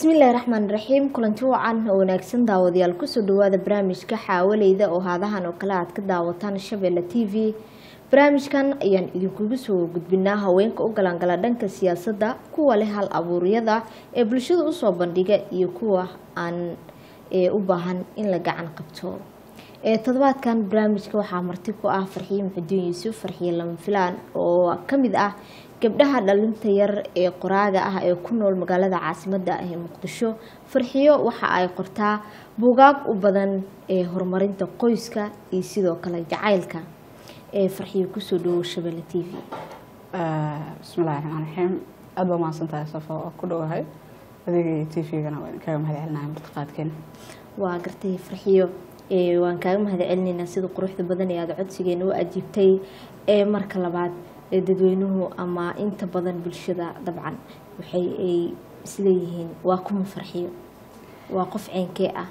bismillaahi raxmaan raxiim kulanti wacan oo wanaagsan daawadayaal kusoo dhawaada barnaamijka xaawaleyda oo haadahan oo kale aad ka daawataan shabeelle t v barnaamijkan ayaan idinkugu soo gudbinaa haweenka u galaangala dhanka siyaasadda kuwa leh hal abuuryada ee bulshada usoo bandhiga iyo kuwa aan u baahan in la gacan qabto todobaadkan barnaamijka waxaa marti ku ah farxiye muxudiin yuusuf farxiye lama filaan oo kamid ah gabdhaha dhalinta yar ee qoraaga ah ee ku nool magaalada caasimada ah ee muqdisho farxiyo waxa ay qortaa buugaag u badan ee horumarinta qoyska iyo sidoo kale jacaylka ee farxiyo kusoo dhawow shabeelle t v bismillahi raxmaan raxiim aada baa mahadsantahay safo oo ku dhowahay adigii t v-gana waa idinkaga mahad celinahay martiqaadkeena waa gartay farxiyo waan kaaga mahad celinaynaa sida quruxda badan ee aada codsigeena u ajiibtay ee marka labaad dadweynuhu ama inta badan bulshada dabcan waxay ay isleeyihiin waa kuma farxiyo waa qof ceenkee ah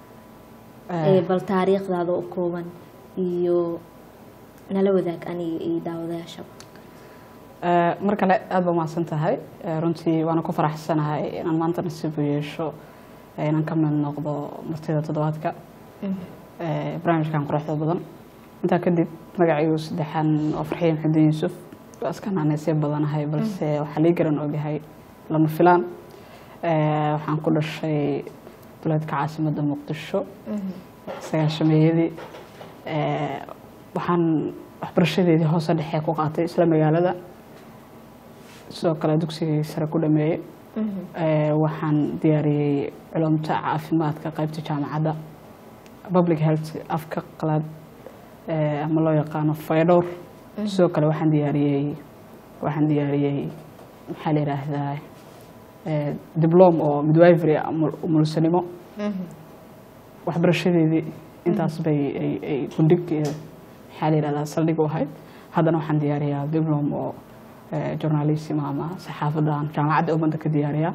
bal taariikhdaada u kooban iyo nala wadaag aniga iyo daawadayaashaba mar kale aada baa mahadsan tahay runtii waana ku faraxsanahay inaan maanta nasiib u yeesho inaan ka mid noqdo martida toddobaadka barnaamijkan quruxda badan intaa kadib magacaygu saddexaan oo farxiye maxudiin yuusuf waa iska naanaysya badanahay balse waxaa lii garan ogyahay lama filaan waxaan ku dhashay duleedka caasimadda muqdisho sagaashameeyadii waxaan waxbarashadeedii hoose dhexe ku qaatay isla magaalada sidoo kale dugsigii sare ku dhameeyey waxaan diyaariyey culumta caafimaadka qeybta jaamacadda public health afka qalaad ama loo yaqaano faydhowr sidoo kale waxaan diyaariyey waxaan diyaariyey maxaa la yidhaahdaa diblom oo midwivery umulsanimo waxbarashadeedii intaas bay ay gundhig maxaa la yidhahdaa saldhig u ahayd haddana waxaan diyaariyaa diblom oo journalism ama saxaafadan jaamacadda ummadda ka diyaariyaa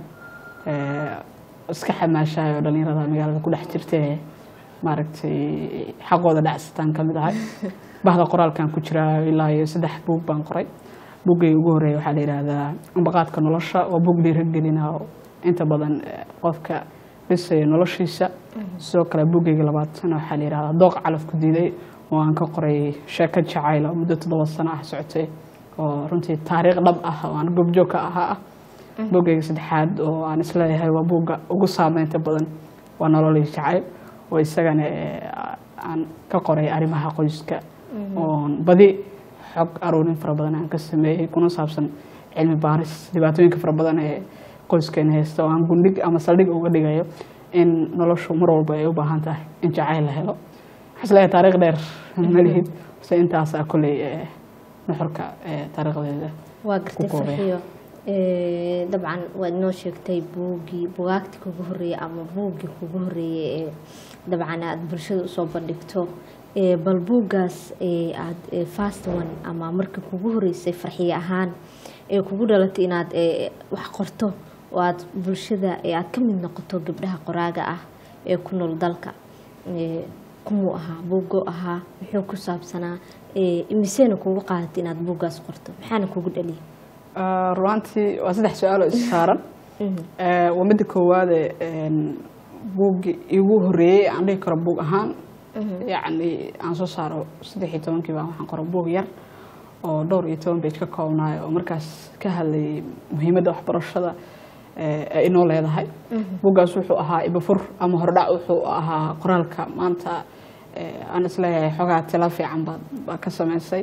iska xamaashahay oo dhalinyarada magaalada ku dhex jirtee maaragtay xaqooda dhacsitaan ka mid ahay bahda qoraalkan ku jiraa ilaa iyo saddex buug baan qoray buuggayga ugu horreeya waxaa la yidhaahdaa ambaqaadka nolosha waa buug dhiiragelina oo inta badan qofka dhisaya noloshiisa sidoo kale buuggayga labaatan waxaa la yidhahdaa dooq calaf ku diiday oo aan ka qoray sheeko jacayl oo muddo toddoba sano ah socotay oo runtii taariikh dhab ah oo aan goobjoog ka ahaa ah buuggayga saddexaad oo aan isleeyahay waa buugga ugu saameynta badan waa nololii jacayl oo isagana aan ka qoray arrimaha qoyska oon badi xog aruurin fara badan aan ka sameeyey kuna saabsan cilmi baaris dhibaatooyinka fara badan ee qoyskeena haysta oo aan gundhig ama saldhig uga dhigayo in noloshu mar walba ay u baahan tahay in jacayl la helo waxaa isleeyahay taariikh dheer malihid se intaasaa kolley nuxurka taariikhdeeda waa gartay farxiyo dabcan waad inoo sheegtay buuggii bugaagtii kugu horreeyey ama buuggii kugu horreeyey ee dabcan aada bulshada usoo bandhigto bal buuggaas aada fast one ama markii kugu horreysay farxiye ahaan ee kugu dhalatay inaad wax qorto oo aada bulshada aada ka mid noqoto gabdhaha qoraaga ah ee ku nool dalka kumuu ahaa buuggo ahaa muxuu ku saabsanaa imiseena kugu qaadatay inaad buuggaas qorto maxaana kugu dhaliyay runaantii waa saddex su-aal oo is saaran waa midda koowaade buuggi igu horreeyey aan dhihi karo buug ahaan yacni aan soo saaro saddex iyo tobankii baa waxaan qoro buug yar oo dhowr iyo toban bage ka koobnaay oo markaas ka hadlayay muhiimadda waxbarashada ay inoo leedahay buuggaas wuxuu ahaa ibafur ama hordhac wuxuu ahaa qoraalka maanta aan isleeyahay xoogaa tila fiican baad baa ka sameysay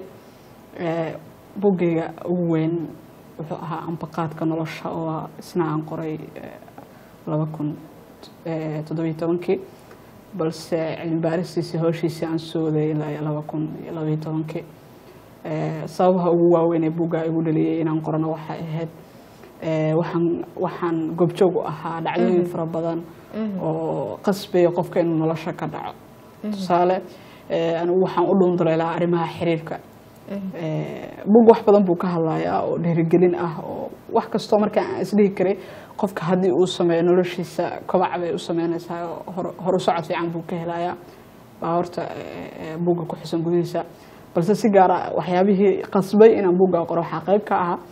buuggayga ugu weyn wuxuu ahaa ambaqaadka nolosha oo isna aan qoray laba kun toddobiyo tobankii balse cilmi baaristiisii howshiisii aan sooday ilaa laba kun iyo labaiyo tobankii sababaha ugu waaweyn ee buugga igu dhaliyay inaan qorano waxay ahayd waxaan waxaan goobjoog u ahaa dhacdooyin fara badan oo qasbaya qofka inuu nolosha ka dhaco tusaale anigu waxaan u dhuunduleelaa arrimaha xiriirka buug wax badan buu ka hadlayaa oo dhiirigelin ah oo wax kastoo markaa aan isdhihi karay qofka haddii uu sameeyo noloshiisa kobac bay u sameynaysaa horu socod fiican buu ka helayaa baa horta buugga ku xusan gudihiisa balse si gaara waxyaabihii qasbay inaan buugga qoro waxaa qayb ka ahaa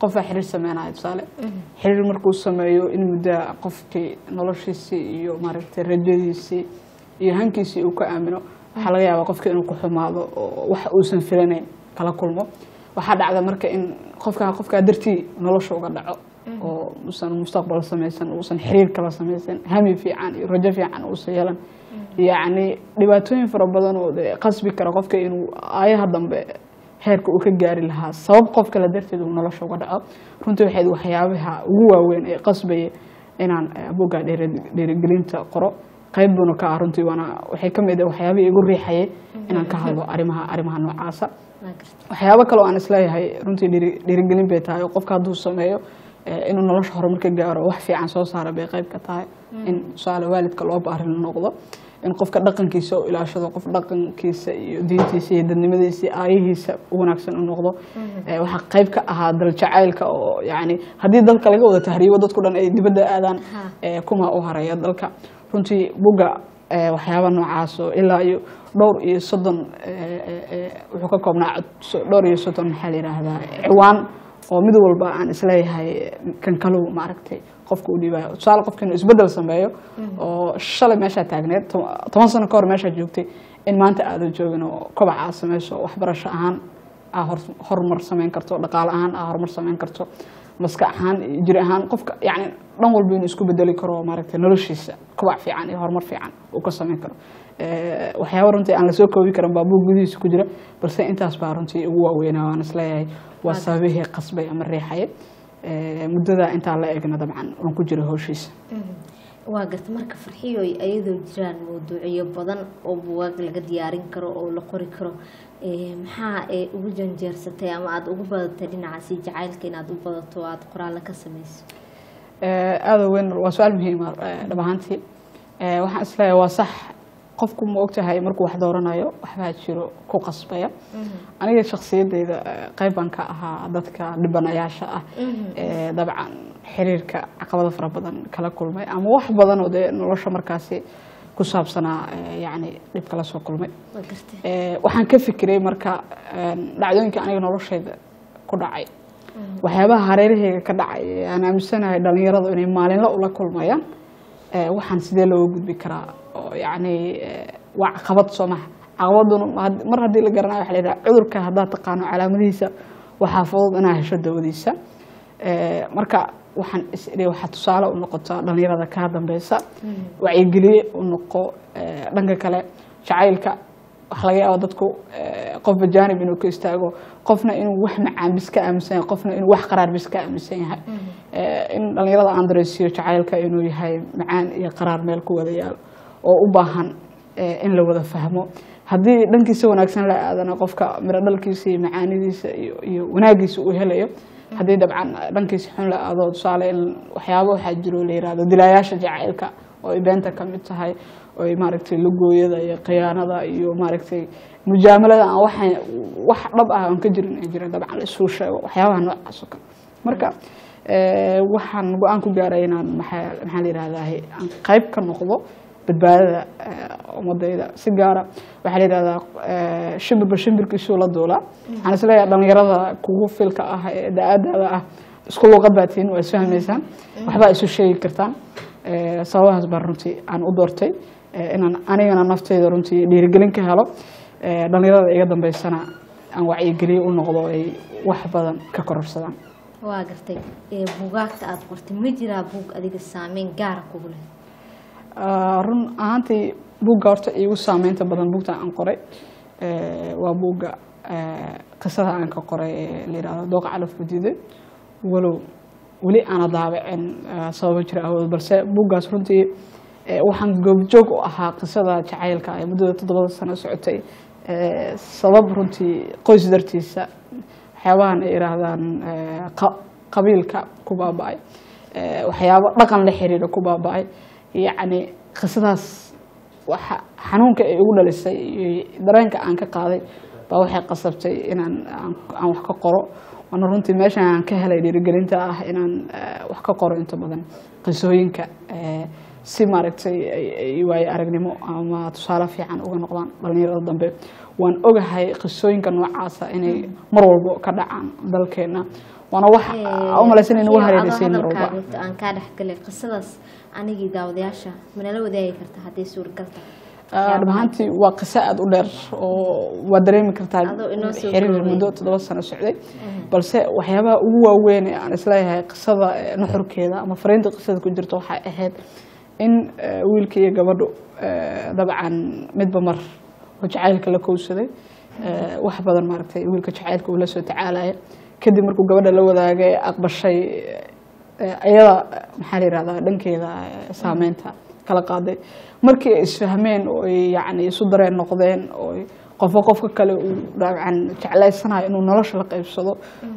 qofaa xiriir sameynaya tusaale xiriir markuu sameeyo in muddaa qofkii noloshiisii iyo maaragtay rajadiisii iyo hankiisii uu ka aamino waxaa laga yaabaa qofkii inuu ku xumaado oo wax uusan filanayn kala kulmo waxaa dhacda marka in qofkaa qofkaa dartii nolosha uga dhaco oo uusan mustaqbal samaysan uusan xiriir kala samaysan hami fiican iyo rajo fiican uusan yeelan yacni dhibaatooyin fara badan oo dee qasbi kara qofka inuu aayaha dambe heerka uu ka gaari lahaa sabab qof kale darteed uu nolosha uga dhaco runtii waxayd waxyaabaha ugu waaweyn ee qasbaya inaan buugga dhiirigelinta qoro qayb buuna ka ah runtii waana waxay ka mid ah waxyaabihii igu riixayay inaan ka hadlo arrimaha arrimaha noocaasa waxyaabo kale oo aan isleeyahay runtii dhiiri- dhiirigelin bay tahay oo qofka hadduu sameeyo eh, inuu nolosha horumar ka gaaro wax fiican soo saara bay qayb ka tahay in tusaale waalidka loo baarin noqdo in qofka dhaqankiisa u ilaashado qof dhaqankiisa iyo diintiisa iyo dadnimadiisa iyo aayihiisa u wanaagsan u noqdo Eh, waxaa qayb ka ahaa dal jacaylka oo yani haddii dalka laga wada tahriibo dadku dhan ay dibadda aadaan Ha. eh, kuma u haraya dalka runtii buga eh, waxyaaba noocaas oo ilaa iyo dhowr iyo soddon eh, eh, eh, wuxuu ka koobnaa so- dhowr iyo soddon maxaa la yidhaahdaa ciwaan oo mid walba aan isleeyahay kan kalow maaragtay qofka u dhiibayo tusaale qofka inuu isbeddel sameeyo oo shalay meeshaa taagneed to- toban sano ka hor meeshaa joogtay in maanta aadan joogin oo kobac aad sameyso waxbarasho ahaan aa hor- horumar sameyn karto dhaqaale ahaan aa horumar sameyn karto maskax ahaan iyo jir ahaan qofka yani dhan walba inuu isku bedeli karo maaragtay noloshiisa kobac fiican iyo horumar fiican uu ka sameyn karo Eh, waxyaaba runtii aan lasoo koobi karin baa buug gudihiisa ku jira balse intaas baa runtii ugu waaweynaa waan isleeyahay waa sababihii qasbay ama riixaya Eh, muddada intaa la egna dabcan waan ku jira howshiisa waa garta marka farxiyoy ayadoo jiraan mawduucyo badan oo buwaag laga diyaarin karo oo la qori karo eh, maxaa ee ugu janjeersatay ama aada ugu badatay dhinacaasi jacaylka inaad u badato oo aada qoraallo ka sameyso Eh, aada u weyn waa su-aal muhiima dhab ahaantii Eh, waxaan isleeyahay waa sax qofku ma ogtahay markuu wax dooranayo waxbaa jiro ku qasbaya aniga shakhsiyadeyda eh, qayb baan ka ahaa dadka dhibanayaasha ah Eh, dabcan xiriirka caqabado fara badan kala kulmay ama wax badan oo dee nolosha markaasi ku saabsanaa eh, yacni dhib kala soo kulmay waa garta Eh, waxaan ka fikiray marka eh, dhacdooyinka aniga noloshayda ku dhacay waxyaabaha hareerahayga ka dhacay ee aan aaminsanahay dhalinyaradu inay maalinla ula kulmayaan eh, waxaan sidee looga gudbi karaa oo yacni eh, waa caqabad soo maha caqabaduna had- mar haddii la garanayo waxa la yidhaha cudurka haddaad taqaano calaamadihiisa waxaa fudud inaa hesho dawadiisa Eh, marka waxaan is idhi waxaa tusaale u noqotaa dhalinyarada kaa dambeysa wacyigeliye u noqo eh, dhanka kale jacaylka waxa laga yaaba dadku eh, qofba jaanib inuu ka istaago qofna inuu wax macaan bis ka aaminsan yahay qofna inuu wax qaraar bis ka aaminsan yahay Eh, in dhalinyarada aan dareysiiyo jacaylka inuu yahay macaan iyo qaraar meel ku wada yaalo oo u baahan eh, in la wada fahmo haddii dhankiisa wanaagsan la aadana qofka miro dhalkiisa iyo macaanidiisa iyo iyo wanaagiisa uu helayo haddii dabcan dhankiisa xun la aado tusaale in waxyaabo waxaa jiro la yirahdo dilaayaasha jacaylka oo ay beenta ka mid tahay oo ay maaragtay lugooyada iyo khiyaanada iyo maaragtay mujaamalada aan waxay wax dhab ah aan ka jirin ay jirin dabcan la isuu sheego waxyaabaha noocaas oo kale marka eh, waxaan go-aan ku gaaray inaan maxaa maxaa la yirahdaa aan qayb ka noqdo badbaadada eh, ummadayda si gaara waxaa la yidhahdaa eh, shimbirba shimbirkiisuu la duulaa waxaan isleeyahay dhalinyarada kugu filka ah ee da-aadaada ah isku luuqad baa tihiin waa isfahmaysaan waxbaa isu sheegi kartaan Eh, sababahaas baan runtii aan u doortay eh, inaan anigana nafteyda runtii dhiirigelin ka helo Eh, dhalinyarada iga dambeysana aan wacyigeliye u noqdo ay wax badan ka kororsadaan waa gartay ee bugaagta aada qortay ma jiraa buug adiga saameyn gaara kugu leh Ah, run ahaantii buugga horta iigu saameynta badan buugta aan qoray eh, waa buugga eh, qisada aan ka qoray ee la yidhahdo dooqa calaf gudiday walow weli aana daabicin eh, sababo jira awood balse buuggaas runtii eh, waxaan goobjoog u ahaa qisada jacaylka ee muddada toddobada sano socotay eh, sabab runtii qoys dartiisa waxyaabahan ay yihaahdaan eh, qa- qabiilka ku baaba'ay eh, waxyaabo dhaqan la xiriira ku baaba'ay yacni qisadaas waxa xanuunka ay igu dhalisay iyo dareenka aan ka qaaday baa waxay qasabtay inaan aan- aan wax ka qoro waana runtii meeshan aan ka helay dhiirigelinta ah inaan eh, wax ka qoro inta badan qisooyinka eh, si maaragtay ay- ay waayo aragnimo ama tusaale fiican uga noqdaan dhalinyarada dambe waan ogahay qisooyinka noocaasa inay mar walbo ka dhacaan dalkeena waana wax u malaysan in ugu hareereysay mar walba hadalkaaga aan kaa dhexgalay qisadaas anigii daawadayaasha manala wadaagi karta hadday suuragal tahay dhab ahaantii waa qiso aada u dheer oo waa dareemi kartaa Adoo inoo soo xiriir koobay. muddo toddoba sano socday balse waxyaabaha ugu waaweyn ee aan isleeyahay qisada eh, nuxurkeeda ama fariinta qisada ku jirta waxay ahayd in eh, wiilka iyo gabadhu eh, dabcan midba mar oo jacaylka la kowsaday eh, wax badan maaragtay wiilka jacaylka uu la soo tacaalaya kadib markuu gabadha la wadaagay aqbashay eh, iyada maxaa la yihahdaa dhankeeda eh, saameynta kala qaaday markii ay isfahmeen oo ay yacni isu dareen noqdeen oo ay qofba qofka kale uu dabcan jeclaysanayo inuu nolosha la qaybsado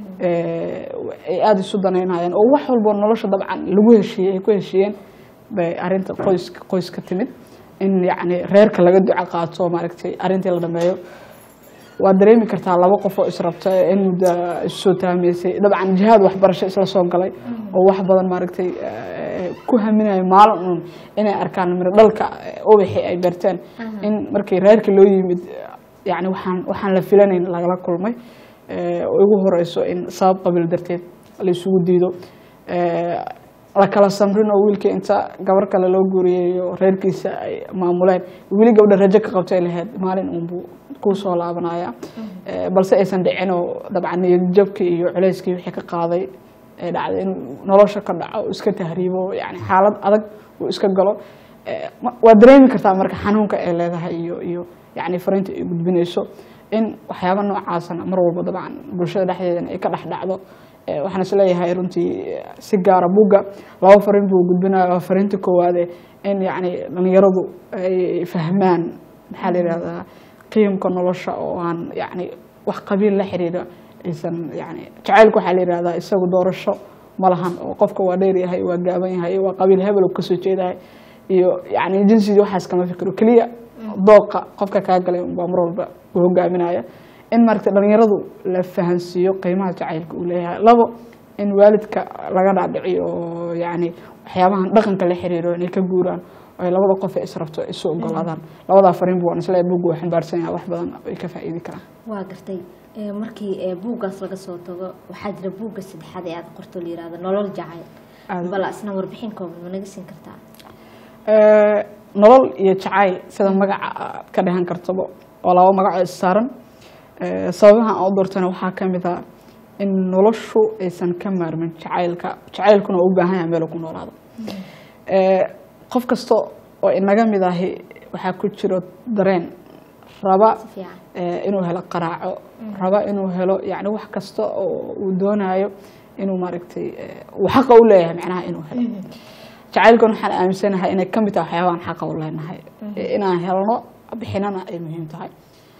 eh, ay aada isu danaynayeen oo wax walbo nolosha dabcan lagu heshiiyey ay ku heshiiyeen bay arrinta qoyska qoyska timid in yacni reerka laga duco qaato maaragtay arrintii la dhameeyo waa dareemi kartaa laba qof oo israbta in muddo isusoo taamaysay dabcan jihaad waxbarasho isla soo galay oo wax badan maaragtay eh, ku haminayo maalin uun inay arkaan miro dhalka eh, ubaxii ay beerteen in markii reerka loo yimid yani waxaan waxaan la filanayn lagala kulmay eh, oo igu horeyso in sabab qabiil darteed la isugu diido Eh, la kala samrin oo wiilkii inta gabar kale loo guuriyey oo reerkiisa ay maamuleen weli gabdha rajo ka qabtay lahayd maalin uunbuu kuu soo laabanaya Eh, balse aysan dhicin oo dabcan niyadjabkii iyo culeyskii wixii ka qaaday ee dhacday inuu nolosha ka dhaco uu iska tahriibo yani xaalad adag uu iska galo Eh, ma- waa dareemi kartaa marka xanuunka ay leedahay iyo iyo yani fariinta ay gudbinayso in waxyaaba noocaasana mar walba dabcan bulshada dhexdeedana ay ka dhex dhacdo Eh, waxaan isleeyahay runtii eh, si gaara buugga laba fariin buu gudbinaya waa fariinta koowaade in yani dhalinyaradu ay fahmaan maxaa la yihahdaa qiimka nolosha oo aan yani wax qabiil la xiriira aysan yani jacaylka waxaa la yihahdaa isagu doorasho ma lahan oo qofka waa dheer yahay waa gaaban yahay waa qabiil hebel uu kasoo jeedahay iyo yani jinsidii waxaas kama fikiro keliya dooqa qofka kaa galay baa mar walba u hogaaminaya in maaragtay dhalinyaradu la fahansiiyo qiimaha jacaylka uu leeyahay labo in waalidka laga dhaadhiciyo oo yani waxyaabahan dhaqanka la xiriiro inay ka guuraan oo ay labada qof ee israbto isu ogolaadaan labadaa fariin buu waan isleeyahay buugga waa xambaarsan yahay wax badan ay ka faa'iidi karaan waa gartay Eh, markii eh, buuggaas laga soo tago waxaa jira buugga saddexaad ee aad qorto la yihahdo nolol jacayl Aad. bal isna warbixin kooban ma naga siin kartaa Eh, nolol iyo jacayl sida magaca aad ka dhehan kartaba oo laba magaco is saaran Eh, sababaha aan u doortana waxaa ka mid ah in noloshu aysan ka maarmin jacaylka jacaylkuna uu u baahan yahay meel uu ku noolaado Eh, qof kasta oo inaga mid ahi waxaa ku jiro dareen raba si fiican eh, inuu helo qaraaco raba inuu helo yani wax kasta oo uu doonayo inuu maaragtay eh, uu xaqa u leeyahay macnaha inuu helo jacaylkan waxaan aaminsanahay inay ka mid tahay waxyaabahan xaqa u leenahay Eh, inaan helno bixinana ay muhiim tahay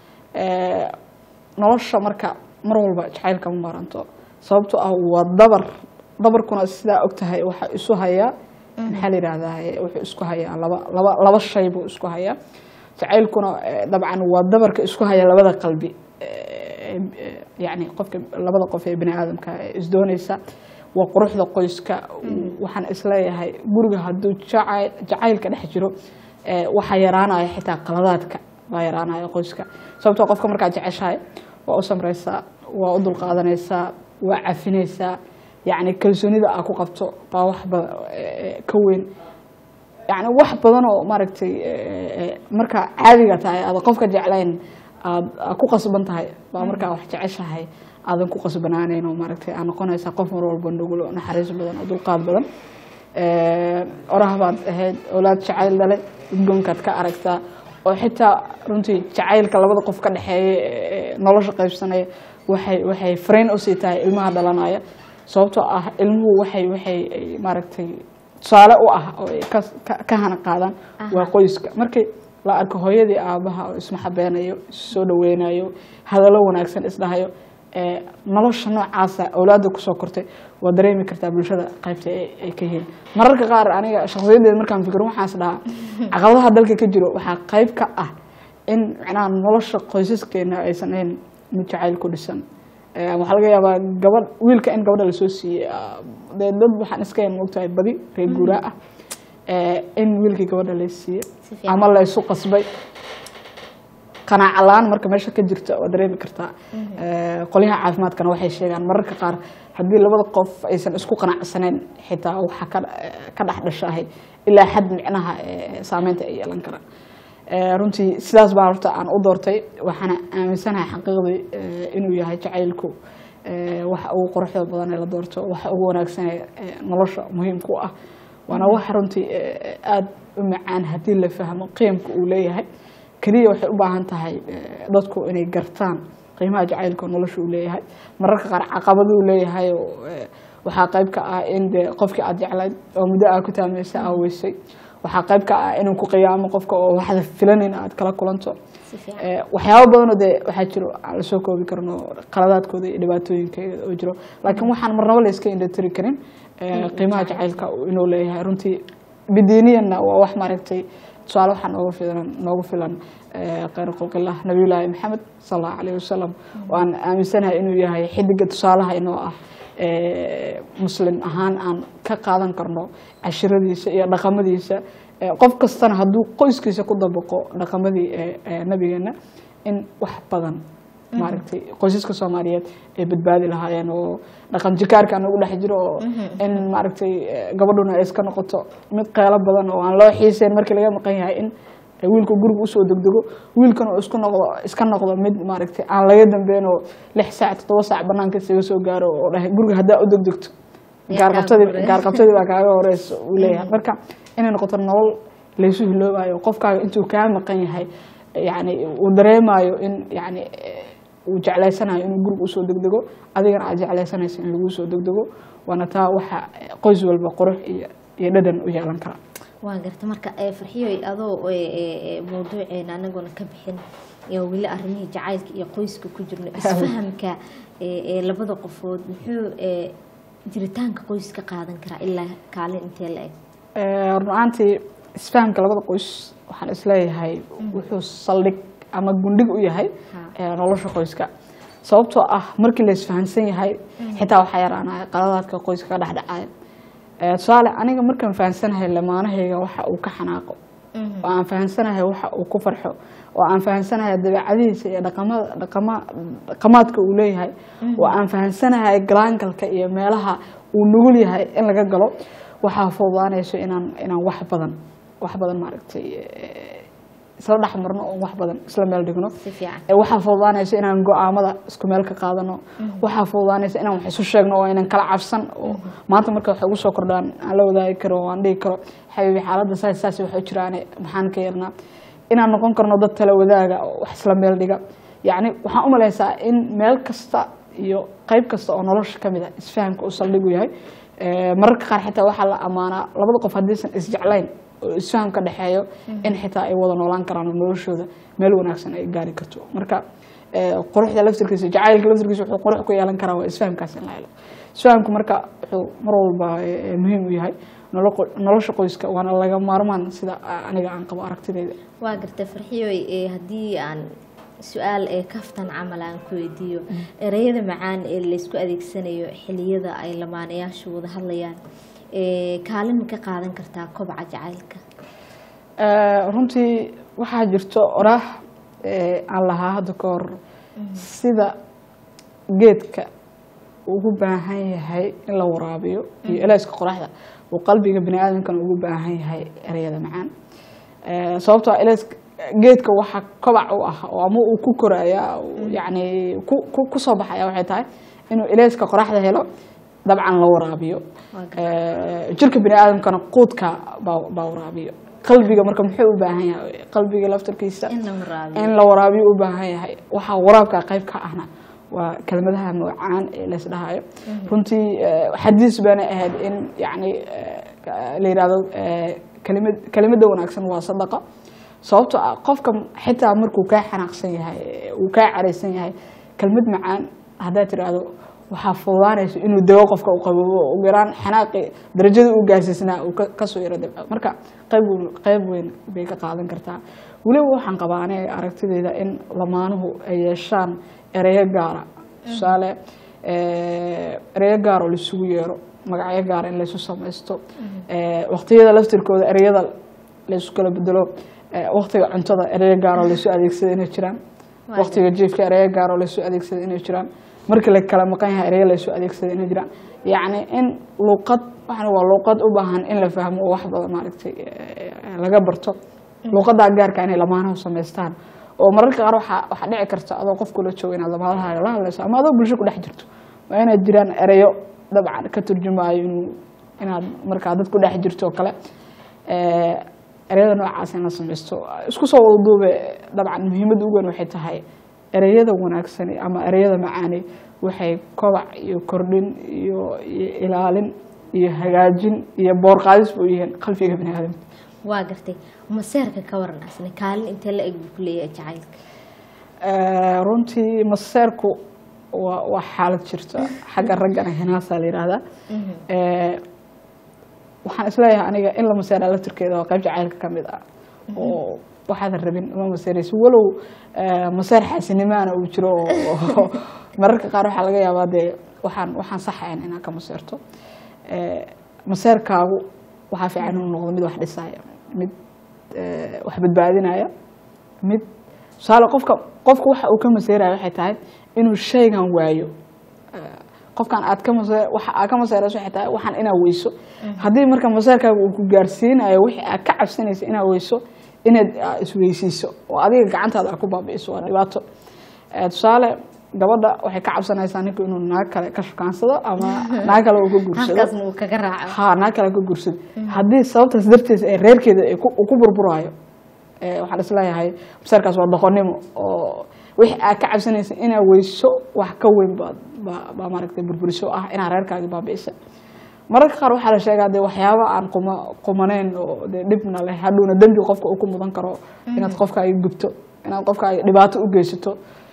Eh, nolosha marka mar walba jacaylka ma maranto sababtoo ah waa dabar dabarkuna sidaa og tahay waxa isu hayaa maxaa la yidhahdaa eh, wuxuu isku hayaa laba laba laba shay buu isku hayaa jacaylkuna eh, dabcan waa dabarka isku haya labada qalbi Eh, eh, yacni qofka labada qof ee bini aadamka ee isdoonaysa waa quruxda qoyska waxaan isleeyahay guriga hadduu jacayl jacaylka dhex jiro eh, waxaa yaraanaya xitaa qaladaadka baa yaraanaya qoyska sababtoo qofka markaad jeceshahay waa u samraysaa waa u dulqaadanaysaa waa cafinaysaa yacni kalsoonida aa ku qabto baa wax ba- eh, ka weyn yani wax badan oo maaragtay eh, eh, markaa caadiga tahay aada qofka jeclayn aad aad ku qasban tahay baa markaa wax jeceshahay aadan ku qasbanaanayn oo maaragtay aa noqonaysaa qof mar walba nugul oo naxariis badan oo dulqaad badan Eh, oraha baad ahayd oolaad jacayl dhale udgoonkaad ka aragtaa oo xitaa runtii jacaylka labada qof ka dhexeeya ee nolosha qaybsanaya waxay waxay fariin usii tahay ilmaha dhalanaya sababtoo ah ilmuhu waxay waxay ay maaragtay tusaale u ah oo ay ka- ka- ka hana qaadaan waa qoyska markii la arko hooyadii aabaha oo ismaxabeenayo issoo dhaweynayo hadallo wanaagsan isdhahayo ee nolosha noocaasa awlaadda kusoo kortay waa dareemi kartaa bulshada qaybta ay ay ka yihiin mararka qaar aniga shakhsiyadeeda markaan fikiro waxaas dhahaa caqabadaha dalka ka jiro waxaa qayb ka ah in macnaha nolosha qoysaskeena aysan ahayn mid jacayl ku dhisan Eh, waxaa laga yaabaa gabadh wiilka in gabadha lasoo siiyey ah, dee dad waxaan iska yan mogtahay badi reer guuraa ah Eh, in wiilkii gabadha la siiyey Si fiican. ama la isu qasbay qanaaco la-aan marka meesha ka jirta waa dareemi kartaa Eh, qolyaha caafimaadkana waxay sheegaan mararka qaar haddii labada qof aysan isku qanacsaneyn xitaa waxa ka ka dhex dhashahay ilaa xad micnaha eh, saameynta ay yeelan karaan Eh, runtii sidaas baa horta aan u doortay waxaana aaminsanahay xaqiiqdii eh, inuu yahay jacaylku eh, waxa ugu quruxda badan ee la doorto waxa ugu wanaagsan ee eh, nolosha muhiim ku ah waana wax runtii eh, aada u macaan haddii la fahmo qiimka uu leeyahay keliya waxay u baahan tahay eh, dadku inay gartaan qiimaha jacaylka oo nolosha uu leeyahay mararka qaar caqabado uu leeyahay oo eh, waxaa qayb ka ah in dee qofkii aad jeclayd oo muddo aa ku taamaysa aa weysay waxaa qayb ka ah inuu ku qiyaamo qofka oo waxda filanin aad kala kulanto si fiican Eh, waxyaabo badanoo dee waxaa jiro aan la soo koobi karno qaladaadkooda iyo dhibaatooyinkeeda oo jiro laakiin waxaan marnaba la iska indhatiri karin eh, qiimaha jacaylka uu inuu leeyahay runtii bidiiniyanna waa wax maaragtay tusaale waxaa noogu filan noogu filan eh, khayr khulqillah nabiyullaahi maxamed sal allahu alayhi wasalam waan aaminsanahay inuu yahay xidiga tusaalaha inoo ah eh, muslim ahaan aan ka qaadan karno cashiradiisa iyo dhaqamadiisa Eh, qof kastana hadduu qoyskiisa ku dabaqo dhaqamadii eh, eh, nabigeena in wax badan maaragtay qoysaska soomaaliyeed ay badbaadi lahaayeen oo dhaqan jikaarka aan ugu dhex jiro oo in maaragtay eh, gabadhuna ay iska noqoto mid qeelo badan oo aan loo xiiseyn markii laga maqan yahay in wiilku guriga usoo degdego wiilkan uu isku noqdo iska noqdo mid maaragtay aan laga dambeyn oo lix saac toddoba saac banaanka isaga soo gaaro oo dhahay guriga haddaa u degdegto Yaa gaarqabtadii kaaga horeeya. gaarqabtadii baa kaaga horeyso uu leeyahay marka inay noqoto nolol laysu hiloobayo qofkaaga intuu kaa maqan yahay yani uu dareemayo in yani eh, uu jeclaysanayo inuu guriga usoo degdego adigana aad jeclaysanaysa in lagu soo degdego waana taa waxa eh, qoys walba qurux iyo iyo dhadhan u yeelan kara waa garta marka ee farxiyoy adoo ee, ee, ee, mawduuceena anaguna ka bixin iyo weli arrimihii jacaylka iyo qoyska ku jirno isfahamka ee ee labada qofood muxuu ee, jiritaanka qoyska qaadan karaa ilaa kaalin intee la eg Eh, run ahaantii isfahamka labada qoys waxaan isleeyahay wuxuu saldhig ama gundhig u yahay Ha. eh, nolosha qoyska sababtoo ah markii la isfahansan yahay xitaa waxaa yaraanaya qaladaadka qoyska ka dhexdhacaya Eh, tusaale aniga markaan fahansanahay lamaanahayga waxa uu ka xanaaqo oo aan fahansanahay waxa uu ku farxo oo aan fahansanahay dabeecadihiisa iyo dhaqamada dhaqama dhaqamaadka uu leeyahay oo aan fahansanahay galaangalka iyo meelaha uu nugul yahay in laga galo waxaa fududaanayso inaan inaan wax badan wax badan maaragtay eh, isla dhex marno oo wax badan isla meel dhigno si fiican Eh, waxaa fududaanaysa inaan go-aamada isku meel ka qaadano waxaa fududaanaysa inaan wax isu sheegno oo aynan kala cabsan oo maanta marka wax ugu soo kordhaan aan la wadaagi karo oo aan dhihi karo xabiibi xaaladda saas saas waxa jiraane maxaan ka yarnaa inaan noqon karno dad tala wadaaga oo wax isla meel dhiga yacni waxaan u malaysaa in meel kasta iyo qayb kasta oo nolosha ka mid a isfahamka uu saldhigu yahay Eh, mararka qaar xitaa waxaa la ammaanaa labada qof haddiisan isjeclayn oo isfaham ka dhexeeyo in xitaa ay wada noolaan karaan oo noloshooda meel wanaagsan ay gaari karto marka eh, quruxda laftirkiisa jacaylka laftirkiisa wuxuu qurux ku yeelan karaa waa isfahamkaas in la helo isfahamku marka wuxuu mar walba eh, muhiim u yahay nolo qo- nolosha qoyska waana laga maarmaan sida aniga aan qabo aragtidayda waa gartay farxiyoy ee haddii aan su-aal ee kaftan camal aan ku weydiiyo ereyada macaan ee laysku adeegsanayo xiliyada ay lamaanayaashu wada hadlayaan ee kaalin ma ka qaadan kartaa kobaca jacaylka Eh, runtii waxaa jirto oraah eh, aan lahaa hadda ka hor sida geedka ugu baahan yahay in la waraabiyo iyo eleyska qoraxda uu qalbiga bini aadamkana ugu baahan yahay ereyada macaan Eh, sababtoo ah eleyska geedka waxa kobac u ah oo ama uu ku koraya uu yacni ku- ku- ku soo baxaya waxay tahay inuu eleyska qoraxda helo dabcan la waraabiyo Waa gartay. Eh, jirka bini aadamkana quudka baa baa waraabiyo qalbiga marka muxuu u baahan yahay qalbiga laftarkiisa in la waraabiyo in la waraabiyo u baahan yahay waxaa waraabka qayb ka ahna waa kelmadaha magacaan ee laysdhahayo runtii eh, xadiis baana ahayd in yani eh, la yidhahdo eh, kelimad kelimada wanaagsan waa sadaqa sababtoo ah qofka xitaa markuu kaa xanaaqsan yahay eh, uu kaa caraysan yahay kelmad macaan haddaad tiraahdo waxaa fududaanaysa inuu dego qofka u qaboobo oo ugu yaraan xanaaqi darajada uu gaarsiisnaa uu ka- kasoo yaro dabco marka qayb weyn- qayb weyn bay ka qaadan kartaa weliba waxaan qabaa aniga aragtidayda in lamaanuhu ay yeeshaan ereyo gaara tusaale eh, ereyo gaar oo laisugu yeero magacyo gaara in laysu samaysto Eh, waqtiyada laftirkooda ereyada laysu kala bedelo Eh, waqtiga cuntada ereyo gaar oo laysu adeegsada inay jiraan Waa waqtiga jiifka ereyo gaar oo laysu adeegsada inay jiraan markii la kala maqan yahay ereyo laysu adeegsada inay jiraan yacni in luuqad waxana waa luuqad u baahan in la fahmo oo wax badan maaragtay eh, laga barto luuqadaa gaarka inay lamaanahu samaystaan oo mararka qaar waxaa waxaa dhici karta adoo qof kula jooga inaad lamaanahaaga la hadlayso ama adoo bulsho ku dhex jirto waa inaad jiraan ereyo dabcan ka turjumaayo inuu inaad markaa dad ku dhex jirto oo kale Eh, ereyada noocaas in la samaysto isku soo wadaduube dabcan muhiimadda ugu weyn waxay tahay ereyada wanaagsani ama ereyada macaani waxay kobac iyo kordhin iyo iyo ilaalin iyo hagaajin iyo boorqaadis buu yihiin qalbiga bini aadamka waa gartay maseerka ka waran asna kaalin intee la eg buu ku leeyahay jacaylka Eh, runtii maseerku waa waa xaalad jirta xagga raggana hinaasaa la yidhaahdaa Eh, waxaan isleeyahay aniga in la maseera laftirkeeda waa qayb jacaylka ka mid ah oo waxaadan rabin ma maseerayso walow eh, maseer xaasinimaana uu jiro oo mararka qaar waxaa laga yaabaa dee waxaan waxaan saxayn inaad ka maseerto Eh, maseerkaagu waxaa fiican inuu noqdo mid wax dhisaya mid eh, wax badbaadinaya mid tusaale qofka qofka waxa uu ka maseeraya waxay tahay inuu shaygan waayo qofkan aad ka mase waxa aad ka maseerayso waxay tahay waxaan inaad weyso haddii marka maseerkaaga uu ku gaarsiinayo wixii aad ka cabsanaysa inaad weyso inaad ah, isweysiiso oo adiga gacantaada aad ku baabi'iso waa dhibaato Eh, tusaale gabadha waxay ka cabsanaysaa ninku inuu naag kale ka shukaansado ama naag kale uu ka guursado halkaasna uu kaga raaco ha naag kale ka guursado haddii sababtaas darteed ee reerkeeda ay ku- uu ku burburaayo eh, waxaan isleeyahay maseerkaas waa doqonnimo oo wixii aad ka cabsanaysa inaad weyso wax ka weyn baad baa baa maaragtay burburiso ah inaad reerkaagi baabi'isa mararka qaar waxaa la sheegaa dee waxyaaba aan quma qumaneyn oo dee dhibna leh hadhowna dembi qofka uu ku mudan karo inaad qofkaaga gubto inaad qofkaaga dhibaato u geysato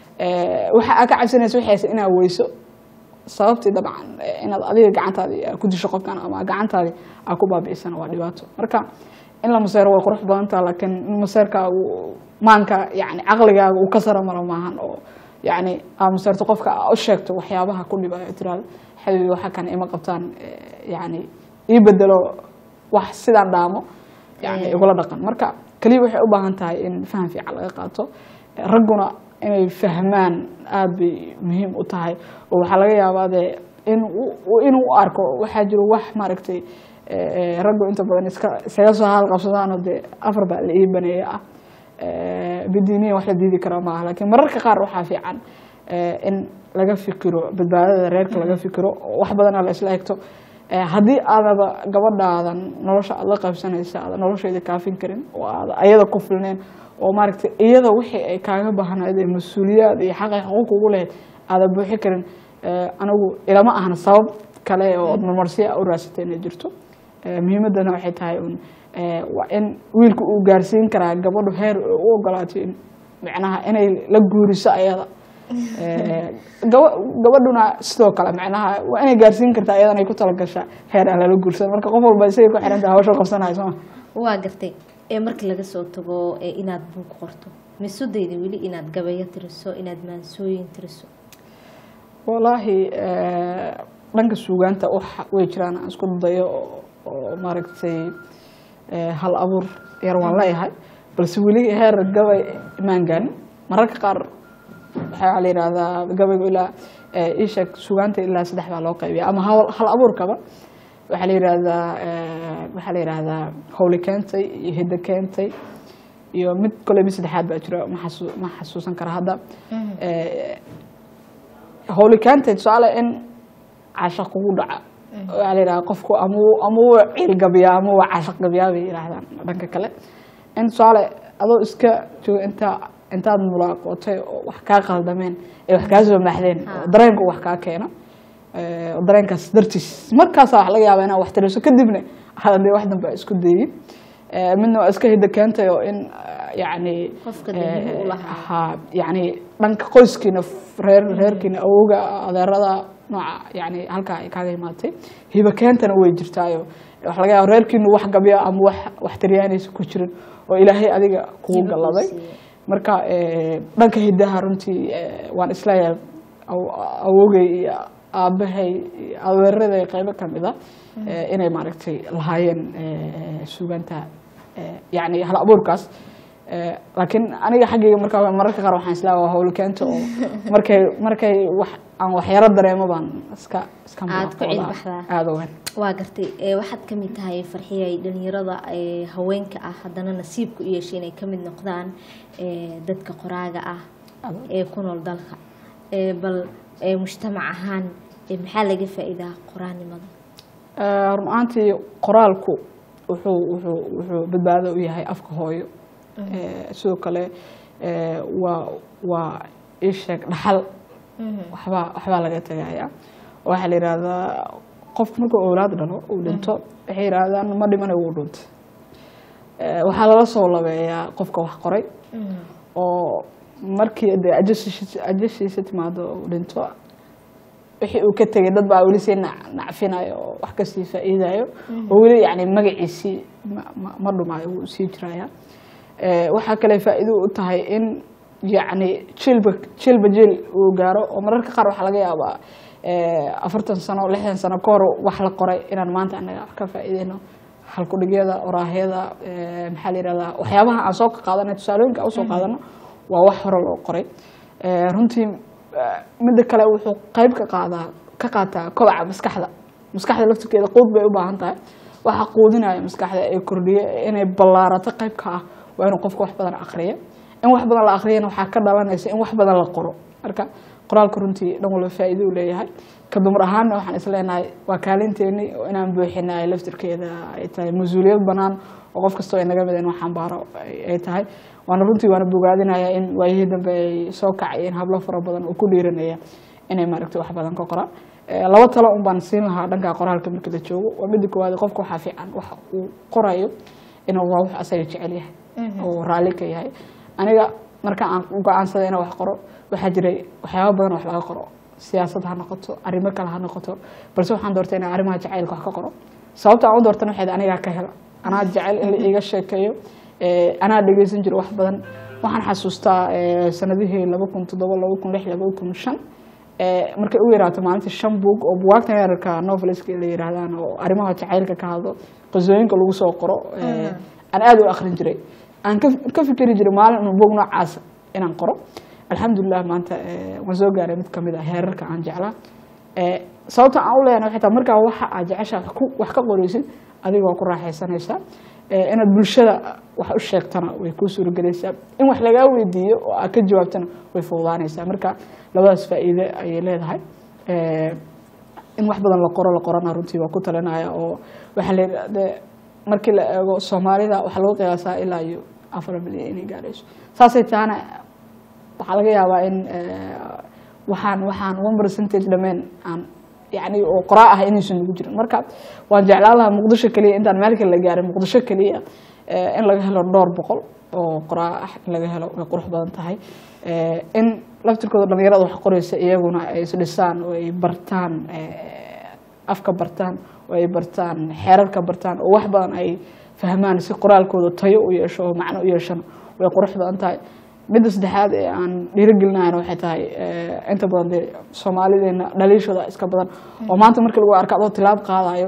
Eh, waxa aad ka cabsanaysa waxay haysa inaad weyso sababtii dabcan eh, inaad adiga gacantaadi aad ku disho qofkan ama gacantaadi aad ku baabi'isana waa dhibaato marka in la maseero way qurux badantaa laakiin in maseerkaagu maanka yani caqligaaga uu ka sara maro maahan oo yani aad maseerto qofka aad u sheegto waxyaabaha ku dhibaayo tiraal xabibi waxa kan ima qabtaan eh, yani ii bedelo wax sidaan dhaamo yani igula dhaqan marka keliya waxay u baahan tahay in faham fiican laga qaato Eh, ragguna inay fahmaan aada bay muhiim u tahay oo waxaa laga yaabaa dee in uu- inuu u arko waxaa jiro wax maaragtay eh, eh, raggu inta badan iska isaga soo haal qabsadaanoo dee afar baa la ii baneeya ah Eh, bidiiniya wax la diidi kara maaha laakiin mararka qaar waxaa fiican eh, in laga fikiro badbaadada reerka laga fikiro oo wax badana la isla egto Eh, haddii aadaba gabadhaadan nolosha aad la qaybsanaysa aada nolosheeda kaafin karin oo aada ayada ku filneen oo maaragtay iyada wixii ay kaaga baahnayd ee mas-uuliyaad iyo xaqay xuquuq ugu lahayd aada buuxi karin Eh, anigu ilama ahna sabab kale oo marmarsiya u raadsatay inay jirto Eh, muhiimadana waxay tahay un eh, waa in wiilku uu gaarsiin karaa gabadhu heer ay u ogolaato in micnaha inay la guuriso ayada Eh, gaba- gabadhuna sidoo kale micnaha waa inay gaarsiin kartaa ayadana ay ku talagashaa heer aan lala guursan marka qof walba isagay ku xiran tahay hawsha qabsanayo sooma waa gartay ee marka laga soo tago ee inaad buug qorto misudayda weli inaad gabayo tiriso inaad maansooyin tiriso walaahi eh, dhanka suugaanta wax way jiraan aan isku dayo oo- oo maaragtay eh, hal abuur yar waan leeyahay balse weli heer gabay maan gaarin mararka qaar waxaa la yidhaahdaa gabaygu ilaa eh, ii sheeg suugaanta ilaa saddex baa loo qaybiya ama hal hal abuurkaba waxaa la yidhaahdaa eh, waxaa la yidhaahdaa howli keentay iyo hiddo keentay iyo mid kole mid saddexaad baa jira ma xasu- ma xasuusan kara hadda Eh, howlikaanta tusaale in cashaq kugu dhaca waxaa la yidhaha qofku ama wuu- ama wuu ciil gabiyaa ama wuu cashaq gabiyaa bay yidhaahdaan dhanka kale in tusaale adoo iska jooga intaa intaad mulaaqootay oo wax kaa qaldameen ee wax kaa soo maaxdeen oo dareenka uu wax kaa keeno Eh, oo dareenkaas dartiis markaasaa wax laga yaaba inaad wax tiriso kadibna hadan dee wax dambe isku dayin Eh, midna waa iska hiddo keentay oo in eh, yacni Qofka damiir u lahaa. ha yani dhanka qoyskiina reer reerkiina awowga adeerada nooca yani halkaa ay kaaga imaatay hiba keentana way jirtaayo waxa laga yaaba reerkiinu wax gabya ama wax wax taryaanaysa ku jirin oo ilaahay adiga kugu Hiba kuu galladay siiyey. marka eh, dhanka hidaha runtii eh, waan isleeyahay aw- awowgay iyo aabahay iyo adeeraday qaybo kamid a eh, inay maaragtay lahaayeen eh, suugaanta eh, yani hal abuurkaas Eh, laakiin aniga xaggayga markaa mararka qaar waxaan islaa waa howlo keento oo markay markay wax aan waxyaro dareemo baan iska iska Aad ku madaxooda cilbaxdaa. aada u weyn waa gartay ee, waxaad ka mid tahay farxiyay dhalinyarada ee, haweenka ah haddana nasiibku u yeeshay inay ka mid noqdaan ee, dadka qoraaga ah Aad. ee ku nool dalka Ee, bal ee, mujtamac ahaan ee, maxaa laga faa'iidaa qoraanimada Eh, run ahaantii qoraalku wuxuu wuxuu wuxuu badbaado u yahay afka hooyo Eh, sidoo kale eh, waa waa isheeg dhaxal waxbaa waxbaa laga tegaya waxaa la yidhaahdaa qofku markuu awlaad dhalo uu dhinto waxay yidhaahdaan ma dhimanayo wuu dhuntay Eh, waxaa lala soo labeeyaa qofka wax qoray oo markii de ajashiisa ajashiisa timaado uu dhinto wixii uu ka tegay dad baa weli sii nac- nacfinayo oo wax kasii faa'iidayo oo weli yani magaciisii ma- ma- ma dhumayo wuu sii jiraya Eh, waxaa kale faa'iido u tahay in yacni jilba jilba jil uu gaaro oo mararka qaar waxaa laga yaabaa eh, afartan sano lixdan sano ka hor wax la qoray inaan maanta anaga ka faa'iideyno halkudhigyada oraahyada eh, maxaa la yihahdaa waxyaabaha aan soo qaadanay tusaalooyinka aan usoo qaadano waa wax hore loo qoray Eh, runtii eh, midda kale wuxuu qayb ka qaadaa ka qaataa kobaca maskaxda maskaxda laftirkeeda quud bay u baahan tahay waxa quudinaya maskaxda ee kordhiya inay ballaarato qayb ka ah waa inuu qofka wax badan aqriyo in wax badan la aqriyana waxaa ka dhalanaysa in wax badan la qoro marka qoraalka runtii dhan walba faa'iido u leeyahay ka dumar ahaanna waxaan isleenahay waa kaalinteeni oo inaan buuxinay laftirkeeda ay tahay mas-uuliyad banaan oo qof kastoo ay naga mid in wax xambaaro ay ay tahay waana runtii waana bogaadinaya in waayihii dambe ay soo kacayeen hablo fara badan oo ku dhiiranaya inay maaragtay wax badan ka qoraan Eh, laba talo un baan siin lahaa dhanka qoraalka marka la joogo waa midda koowaad qofka waxaa fiican waxa uu qorayo inuu waa wax asaga jecel yahay oo raalli ka yahay aniga marka aan go-aansaday inaan wax qoro waxaa jiray waxyaaba badan oo wax laga qoro siyaasad ha noqoto arrimo kale ha noqoto balse waxaan doortay inaan arrimaha jacaylka wax ka qoro sababta aan u doortana waxayd anigaa ka hela anaa jecel in la iiga sheekeeyo Eh, anaa dhegeysan jiro wax badan waxaan xasuustaa eh, sanadihii laba kun toddoba laba kun lix laba kun shan Eh, markay u yaraato maalintii shan buug oo buwaagtan yararka noveliska la yiraahdaan oo arrimaha jacaylka ka hadlo qisooyinka lagu soo qoro eh, aan aada u akhrin jiray aan ka ka fikeri jiray maalin inuu buug noocaas inaan qoro alxamdulilah maanta eh, waan soo gaaray mid kamid ah heerarka aan jeclaa Eh, sababta aan u leeyahay waxay tahay markaa waxa aad jeceshaa wax ku- wax ka qoraysid adiga waa ku raaxaysanaysaa Eh, inaad bulshada wax u sheegtana way kuu suuragelaysaa in wax lagaa weydiiyo oo aad ka jawaabtana way fududaanaysaa marka labadaas faa'iide ayay leedahay Eh, in wax badan la qoro la qorana runtii waa ku talinaya oo waxaa la yidha- dee markii la eego soomaalida waxaa lagu qiyaasaa ilaa iyo afar milyan inay gaarayso saasay tahana waxaa laga yaabaa in eh, waxaan waxaan one percentage dhameen aan yani oo qoraa ah inaysan ugu jirin marka waan jeclaan lahaa muqdisho keliya intaan meel kale la gaarin muqdisho keliya eh, in laga helo dhowr boqol oo qoraa ah in laga helo way qurux badan tahay Eh, in laftirkooda dhalinyarada wax qoraysa iyaguna ay isdhisaan oo ay bartaan eh, afka bartaan oo ay bartaan xeerarka bartaan oo wax badan ay fahmaan si qoraalkooda tayo u yeesho oo macno u yeeshana way qurux badan tahay midda saddexaad ee aan dhiirigelinayana waxay tahay eh, inta badan dee soomaalideena dhaliishooda iska badan oo maanta markii lagu arko adoo tilaab qaadayo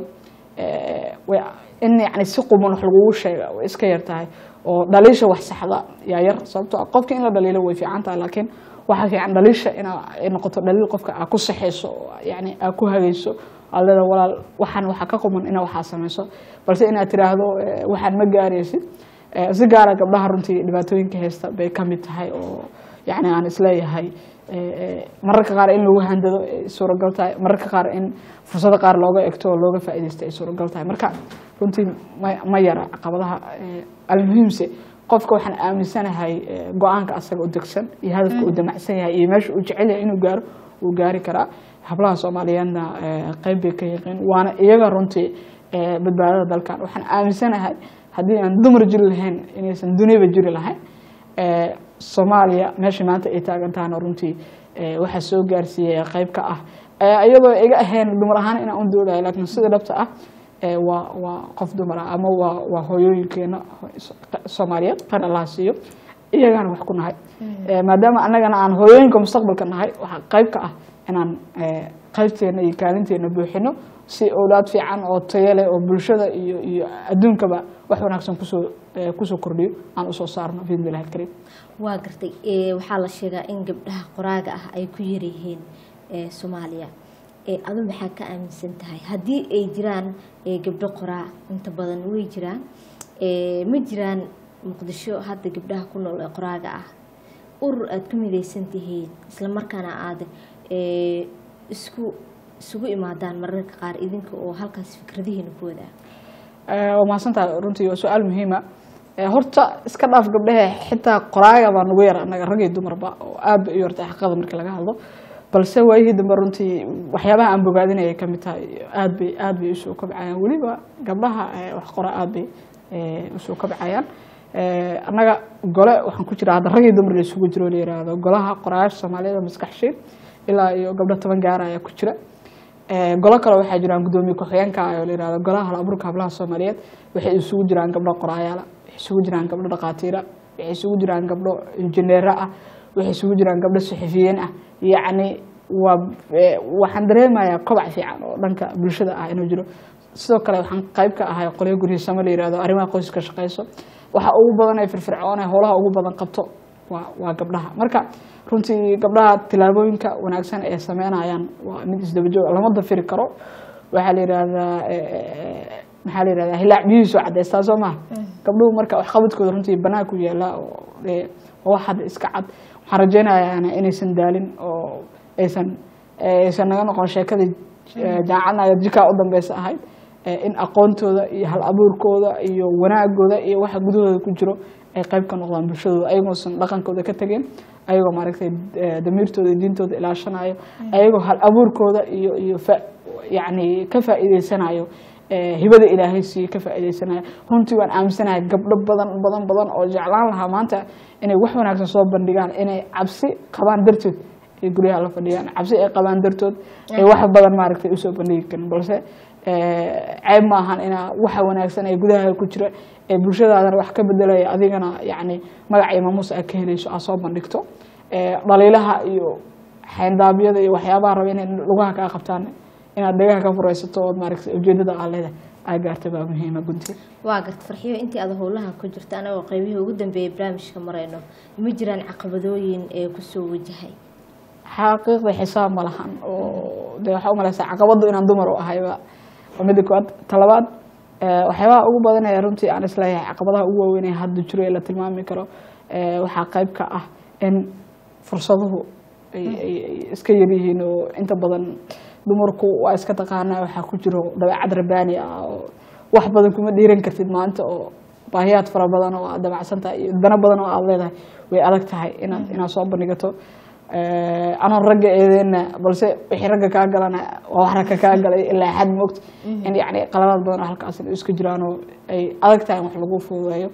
eh, way in yani si quban wax lagugu sheega way iska yar tahay oo dhaliisha wax saxda yaa yar sababtoo ah qofka in la dhaliilo way fiican tahay laakiin waxaa fiican dhaliisha ina ay noqoto dhaliil qofka aa ku saxayso oo yani aa ku hagayso aad leeda walaal waxaan waxaa ka quman ina waxaa samayso balse inaad tiraahdo eh, waxaan ma gaaraysid Eh, si gaara gabdhaha runtii dhibaatooyinka haysta bay ka mid tahay oo yani aan isleeyahay eh, eh, mararka qaar in lagu handado ay suuragal tahay mararka qaar in fursado qaar looga egto oo looga faa'iidaysto ay suuragal tahay marka runtii ma ma yara caqabadaha eh, almuhiimse qofka waxaan aaminsanahay eh, go-aanka asaga u degsan iyo hadafka uu damacsan yahay iyo meesha uu jecel yahay inuu gaaro wuu gaari karaa hablaha soomaaliyeedna eh, qayb bay ka yiqiin waana iyaga runtii eh, badbaadada dalkan waxaan aaminsanahay haddii aan dumar jiri lahayn inaysan duniyaba jiri lahayn Eh, soomaaliya meesha maanta ay taagan tahana runtii eh, waxaa soo gaarsiiyey qayb ka ah Eh, iyadoo iga ahayn dumar ahaan inaan u doodayo laakiin sida dhabta ah eh, waa waa qof dumar ah ama waa waa hooyooyinkeena soomaaliyeed qan allaha siiyo iyagaana wax ku nahay Eh, maadaama annagana aan hooyooyinka mustaqbalka nahay waxaa qayb ka ah inaan eh, qaybteena iyo kaalinteena buuxino si owlaad fiican oo tayo leh oo bulshada iyo iyo adduunkaba wax wanaagsan kusoo eh, kusoo kordhiyo aan usoo saarno biidni illahi alkariim waa gartay ee, waxaa la sheegaa in gabdhaha qoraaga ah ay ku yaryihiin ee, soomaaliya ee, adu maxaa ka aaminsan tahay haddii ay jiraan ee, gabdho qoraa inta badan way jiraan ee, ma jiraan muqdisho hadda gabdhaha ku nool ee qoraaga ah urur aada ku midaysan tihiin islamarkaana aada ee, isku isugu imaadaan mararka qaar idinka oo halkaas fikradihiina ku wadaa Eh, waa mahadsantahay runtii waa su-aal muhiima Eh, horta iska dhaaf gabdhehe xitaa qoraaga baa nagu yar anaga rag iyo dumarba oo aad bay u yartay xaqada marka laga hadlo balse waayihii dambe runtii waxyaabaha aan bogaadinayay ka mid tahay aad bay aad bay usoo kobcayaan weliba gabdhaha eh, wax qora aad bay eh, usoo kobcayaan Eh, annaga gole waxaan ku jira hadda rag iyo dumar la isugu jiro la yiraahdo golaha qoraayaasha soomaaliyada maskax shiil ilaa iyo gabdho toban gaara ayaa ku jira Eh, golo kale waxaa jiraan gudoomiye ku-xigeenka ah oo la yirahdo golaha hal abuurka hablaha soomaaliyeed waxay isugu jiraan gabdho qoraayaala waxay isugu jiraan gabdho dhaqaatiira waxay isugu jiraan gabdho injineero ah waxay isugu jiraan gabdho saxafiyiin ah yacni waa eh, waxaan dareemayaa kobac fiican oo dhanka bulshada ah inuu jiro sidoo kale waxaan qayb ka ahay qolyo guryiisamo la yirahdo arrimaha qoyska shaqeyso waxa ugu badan ay firfircoon ee howlaha ugu badan qabto waa waa gabdhaha marka runtii gabdhaha tilaabooyinka wanaagsan ee sameynayaan waa mid isdaba joog lama dafiri karo waxaa la yidhahdaa eh, maxaa la yidhahdaa hilaac biyihiisu cadeystaa soo maha gabdhuhu marka waxqabadkooda runtii banaanku yaala oo eh, waa wax hadda iska cad waxaan rajeynayaa inaysan daalin oo aysan aysan naga noqon sheekadii eh, jaacadnaya jikaa u dambeysa ahayd eh, in aqoontooda iyo hal abuurkooda iyo wanaagooda iyo waxa gudahooda ku jiro ay qayb ka noqdaan bulshadooda ayagoosan dhaqankooda ka tegeen ayagoo maaragtay eh, damiirtooda iyo diintooda ilaashanayo ayagoo hal abuurkooda iyo iyo fa- yacni ka faa'iideysanayo eh, hibada ilaahay siiye ka faa'iideysanayo runtii waan aaminsanahay gabdho badan badan badan oo jeclaan lahaa maanta inay wax wanaagsan soo bandhigaan inay cabsi qabaan dartood ay guryaha la fadhiyaan cabsi ay qabaan dartood ay wax badan maaragtay usoo bandhigi karin balse eh, ceeb maahan inaa waxa wanaagsan ee gudaha ku jira ee bulshadaadana wax ka bedelaya adigana yacni magac iyo maamuus aad ka helayso aad soo bandhigto Eh, dhaliilaha iyo xayndaabyada iyo waxyaabaha raba inay lugaha kaa qabtaan inaad dhagaha ka furaysato ood maaragtay ujeedada aa leedahay aa gaarta baa muhiima gunti waa garta farxiyo intii aad howlaha ku jirta anagoo qeybihii ugu dambeeyay barnaamijka marayno ma jiraan caqabadooyin ee kusoo wajahay xaqiiqda xisaab ma lahan oo de waxaa umaleysaa caqabadu inaan dumar u ahayba waa midda koowaad talabaad eh, waxyaabaha ugu badanaya runtii aan isleeyahay caqabadaha ugu waaweyn ee hadda jiro ee la tilmaami karo eh, waxaa qayb ka ah in fursaduhu ay ay- ay iska yaryihiin oo inta badan dumarku waa iska taqaanaa waxaa ku jiro dabeecad rabaani ah oo wax badan kuma dhiiran kartid maanta oo baahiyaad fara badan oo aad damacsantahay iyo dana badan oo aad leedahay way adag tahay inaad inaad soo bandhigato Eh, anoon ragga eedeyna balse wixii ragga kaa galana waa wax ragga kaa galay ilaa xad moogta in yacni qaladaad badan oo halkaas ay iska jiraan oo ay adag tahay in wax lagu fududeeyo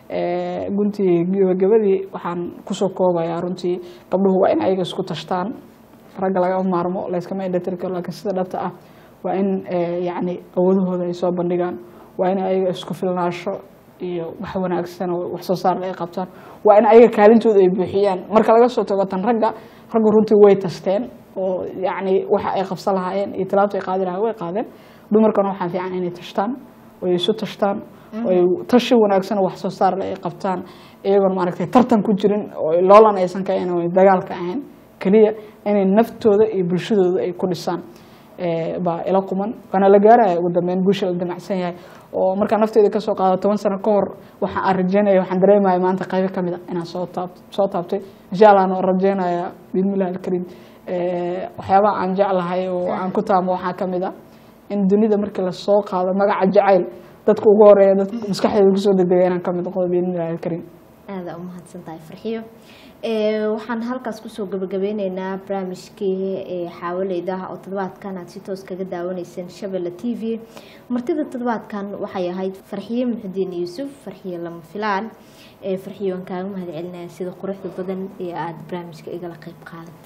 Eh, guntii gabagabadii waxaan kusoo koobayaa runtii gabdhuhu waa in ayaga isku tashtaan ragga laga maarmo layskama indhatiri karo laakiin sida dhabta ah waa in eh, yacni awoodahooda ay soo bandhigaan waa in ayaga isku filnaasho iyo wax wanaagsan oo wax soo saar ay qabtaan waa in ayaga kaalintooda ay buuxiyaan marka laga soo tago tan ragga raggu runtii way tasteen oo yacni waxa ay qabsan lahaayeen iyo talaabta ay qaadi lahaayeen way qaadeen dumarkana waxaa fiican inay tashtaan oo ay isu tashtaan oo ay tashi wanaagsan oo wax soo saar leh ay qabtaan iyagoon maaragtay tartan ku jirin oo loolan aysan ka ahayn oo ay dagaalka ahayn keliya inay naftooda iyo bulshadooda ay ku dhisaan eh, baa ila quman waana la gaaraya ugu dambeyn guusha la damacsan yahay oo markaa nafteeda kasoo qaado toban sano ka hor waxaan aan rajeynaya waxaan dareemaya maanta qaybo kamid a inaan soo taab soo taabtay insha allah aan rajeynaya bismillahi alkariim Eh, waxyaabaha aan jeclahay oo aan ku taamo waxaa kamid a in dunida markii lasoo qaado magaca jacayl dadka ugu horeeya dadka maskaxdeeda kusoo degdega inaan kamid noqdo bismillahi alkariim aada u mahadsan tahay farxiyo Ee, waxaan halkaas kusoo gabagabeyneynaa barnaamijkii ee xaawaleyda oo toddobaadkan aad si toos kaga daawaneyseen shabelle t v martida toddobaadkan waxay ahayd farxiye muxudiin yuusuf farxiye lama filaan ee farxiye waan kaaga mahad celinaya sida quruxda badan ee aada barnaamijka igala qeyb qaadatay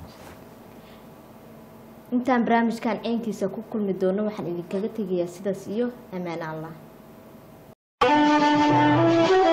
intaan barnaamijkan ceynkiisa ku kulmi doono waxaan idinkaga tegayaa sidaas iyo ammaan allah